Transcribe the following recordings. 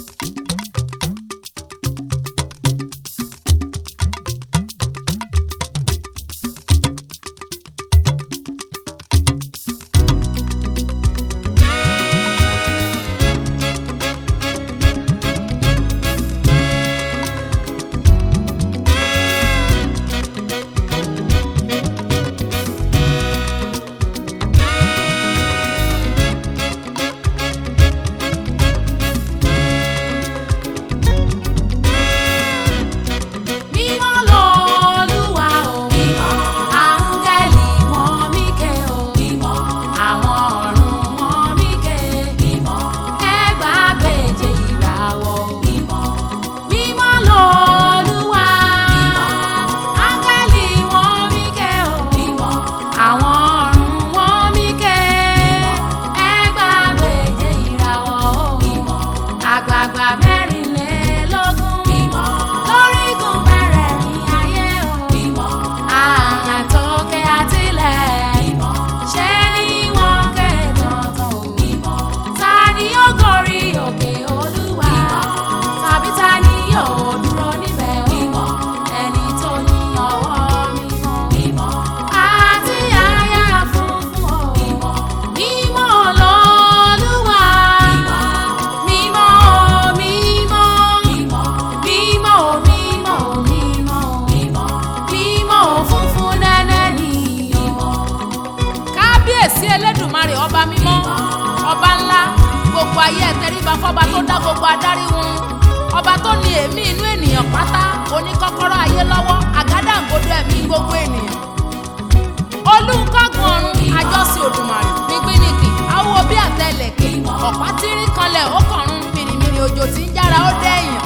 Mímọ́ lolúwa o. Áńgẹ́lì wọn míkẹ́ o. Àwọn ọ̀run wọn míkẹ́. Ẹgbàágbèje ìràwọ̀ o. Mímọ́ lolúwa. Áńgẹ́lì wọn míkẹ́ o. Àwọn ọ̀run wọn míkẹ́. Ẹgbàágbèje ìràwọ̀ o. Àgbààgbà mẹ́rìnlélógún. Lórígun mẹ́rẹ̀ẹ̀rin ayé o. Àtòkè àtilẹ̀. Ṣé ni wọ́n ké tọ̀tọ̀ o? Ta ni yóò gorí òkè Olúwa? Tàbí ta ni yóò dúró níbẹ̀ o? Ẹni tó ní ọwọ́ mímọ́. Àti àyà funfun o. Mímọ́ lolúwa. Mímọ́, mímọ́. Mímọ́, mímọ́, mímọ́. Mímọ́ funfun nẹ́nẹ́ ni o kábíyèsí elédùnmarè ọba mímọ́ ọba ńlá gbogbo ayé ẹtẹríba fọba tó dá gbogbo adarí wọn ọba tó ní èémí inú ènìyàn pátá oníkọ́kọ́rọ́ ayé lọ́wọ́ àgádágodo ẹ̀mí gbogbo ènìyàn olùkọ́gun ọ̀run àjọsí òdùmarè gbígbínìkì awo bí àtẹlẹ̀kẹ̀ ọ̀pá tírín kanlẹ̀ ó kọ̀run mìrìmìrì òjò tí ń jára ó dẹ́yìn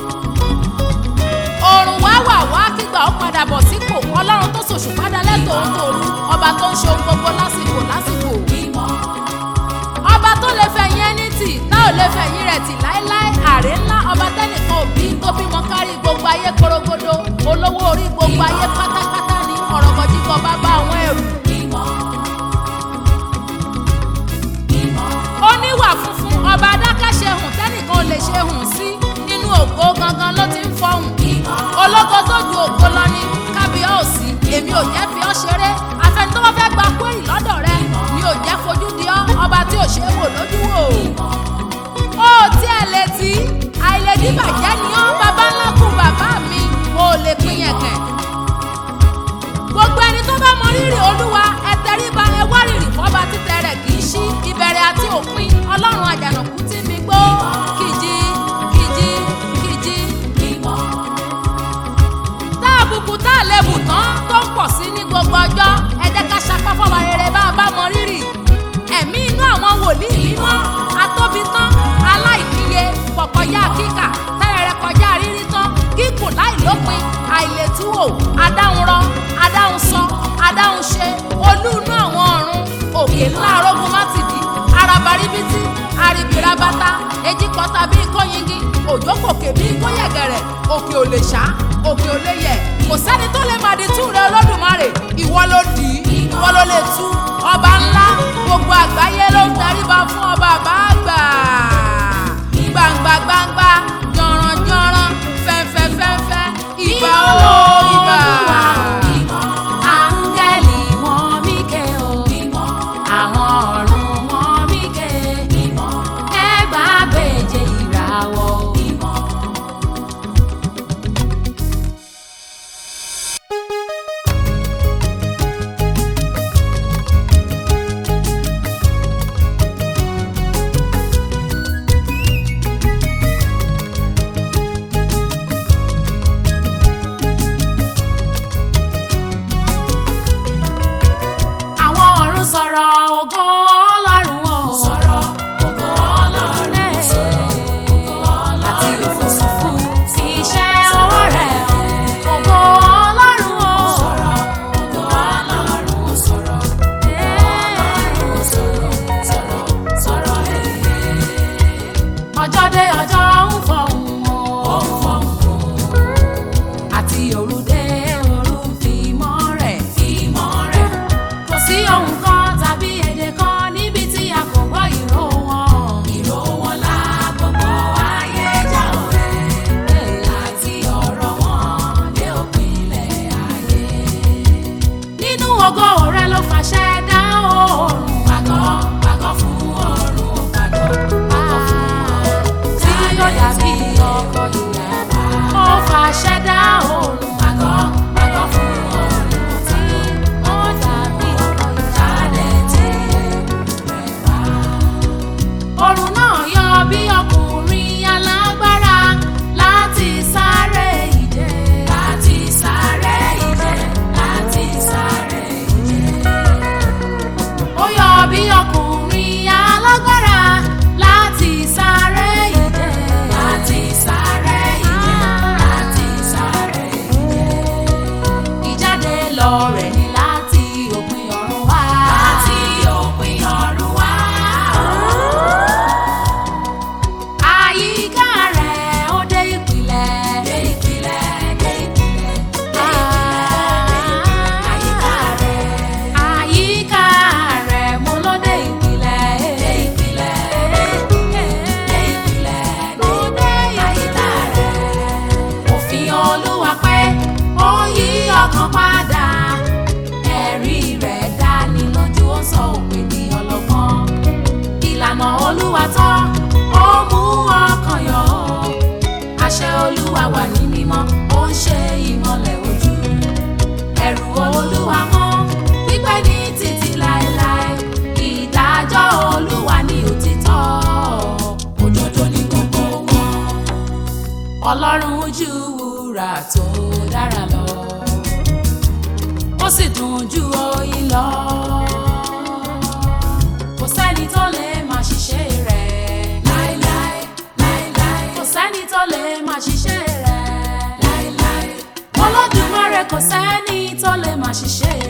òrùn wá wà wá kígbà ó padà bọ̀ sípò ọlọ́run tó ṣòṣù padà lẹ́tọ̀ọ́ ń tòru ọba tó ń ṣe ohun gbogbo lásìkò lásìkò ọba tó lè fẹ̀yìn ẹni tì tá ò lè fẹ̀yìn rẹ̀ tì láéláé àrè ńlá ọba tẹ́nìkan òbí tó bímọ kárí gbogbo ayé korogodo olówó orí gbogbo ayé pátápátá ní ọ̀rọ̀gọ̀dìgọ̀ bàbá àwọn ẹrù oníwà funfun ọba adákẹ́ṣe hùn tẹ́nìkan ò lè ṣe hùn sí nínú ògo gangan ló ti ń fọhùn ológo tó ju ògo lọ ní kábíọ́ọ̀sì èmi ò jẹ́ fi ọ́ ṣeré afẹ́ni tó bá fẹ́ gba kúrì lọ́dọ̀ rẹ mi ò jẹ́ fojú di ọ́ ọba tí ò ṣe é wò lójú wò ó tí ẹ lè tí àìlèdí bàjẹ́ ni ọ́ bàbá ńlá kù bàbá mi ò lè pín yẹn kẹ̀ gbogbo ẹni tó bá mọ rírì olúwa ẹ tẹríba ẹ wá rírì fọba títẹ rẹ kì í ṣí ìbẹ̀rẹ̀ àti òpin ọlọ́run àjànàkú tí mi gbó kìjì kìjì kìjì tá àbùkù tá àlebù tán tó ń pọ̀ sí ní gbogbo ọjọ́ ẹ jẹ́ ká sapá fọba rere bá a bá mọ rírì ẹ̀mí inú àwọn wòlíì mímọ́ atóbi tán aláìníye pọ̀kọjá kíkà tẹ́rẹ̀rẹ̀ kọjá rírí tán kíkùn láìlópin àìlètúwò adáhunrọ adáhunsọ adáhunṣe olú inú àwọn ọ̀run òkè ńlá arógun mátìdì arabaribiti aribirabata ejikọta bíi kóyingi òjòkòkè bíi kóyẹ̀gẹ̀rẹ̀ òkè ò lè ṣá òkè ò lè yẹ̀ kò sẹ́ni tó lè màdí tú rẹ olódùmarè ìwọ ló dì í ìwọ ló lè tú ọba ńlá gbogbo àgbáyé ló ń daríba fún ọba àbáàgbà gbangba gbangba jọ̀ràn jọ̀ràn fẹ́fẹ́ fẹ́fẹ́ ìbà ó ìbà. Áńgẹ́lì wọn míkẹ́ o, àwọn ọ̀run wọn míkẹ́, ẹgbàágbèje ìràwọ̀ o. àyànmọ́ olúwa tán ó mú ọkàn yọ àṣẹ olúwa wà ní mímọ́ ó ń ṣe ìmọ́lẹ̀ ojú ẹ̀rù olúwa mọ́ pípẹ́ ní títí láéláé ìdájọ́ olúwa ní òtítọ́ òdodo ní gbogbo wọn ọlọ́run ju wúrà tó dára lọ ó sì dùn ju oyin lọ kò sẹ́ni tó lè máa ṣiṣẹ́ rẹ̀ láéláé láéláé kò sẹ́ni tó lè máa ṣiṣẹ́ rẹ̀ láéláé olódùmarè kò sẹ́ni tó lè máa ṣiṣẹ́